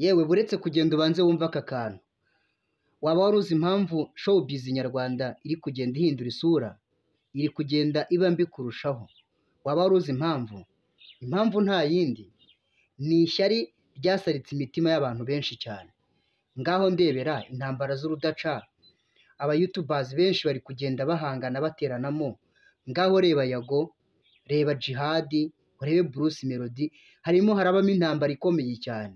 yewe buretse kugenda ubanze wumve aka kantu waba wari uzi impamvu showbiz nyarwanda iri kugenda ihindura isura iri kugenda iba mbi kurushaho waba wari uzi impamvu impamvu nta yindi ni ishyari ryasaritse imitima y'abantu benshi cyane ngaho ndebera intambara z'urudaca abayutubazi benshi bari kugenda bahangana bateranamo ngaho reba yago reba jihadi urebe bruce melody harimo harabamo intambara ikomeye cyane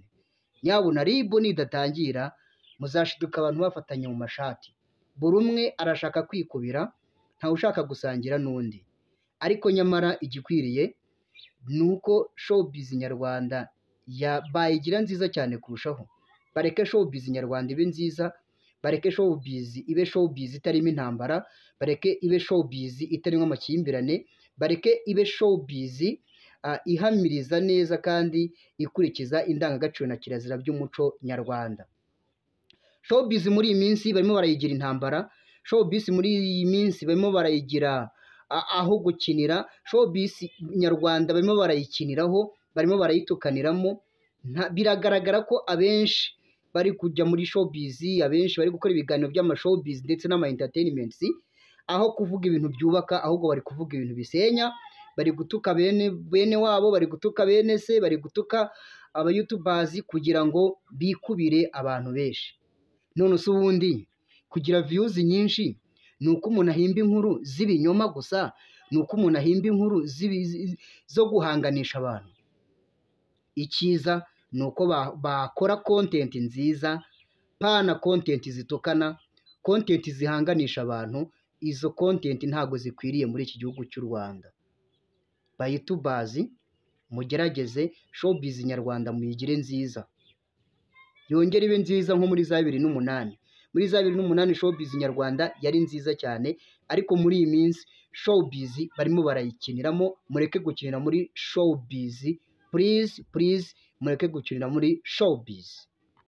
nyabuna rib nidatangira muzashiduka abantu bafatanye mu mashati buri umwe arashaka kwikubira ntawe ushaka gusangira n'undi ariko nyamara igikwiriye ni uko showbiz nyarwanda ya bayigira nziza cyane kurushaho bareke showbiz nyarwanda ibe nziza bareke showbiz ibe showbiz itarimo intambara bareke ibe showbiz itarimo amakimbirane bareke ibe showbiz ah, ihamiriza neza kandi ikurikiza indangagaciro na kirazira by'umuco nyarwanda showbiz muri iyi minsi barimo barayigira intambara showbiz muri iyi minsi barimo barayigira a- aho gukinira showbiz nyarwanda barimo barayikiniraho barimo barayitukaniramo Nta- biragaragara ko abenshi bari kujya muri showbiz abenshi bari gukora ibiganiro by'amashowbiz ndetse n'ama entertainments aho kuvuga ibintu byubaka ahubwo bari kuvuga ibintu bisenya bari gutuka bene bene wabo bari gutuka bene se bari gutuka abayutubers kugira ngo bikubire abantu benshi none se ubundi kugira views nyinshi ni uko umuntu ahimba inkuru z'ibinyoma gusa ni uko umuntu ahimba inkuru z'ibi- zi- zo guhanganisha abantu icyiza ni uko ba- bakora kontenti nziza pana kontenti zitukana kontenti zihanganisha abantu izo kontenti ntabwo zikwiriye muri iki gihugu cy'u rwanda bayitubazi mugerageze showbiz nyarwanda muyigire nziza yongere ibe nziza nko muri za bibiri n'umunani muri za bibiri n'umunani showbiz nyarwanda yari nziza cyane ariko muri iyi minsi showbiz barimo barayikiniramo mureke gukinira muri showbiz please please mureke gukinira muri showbiz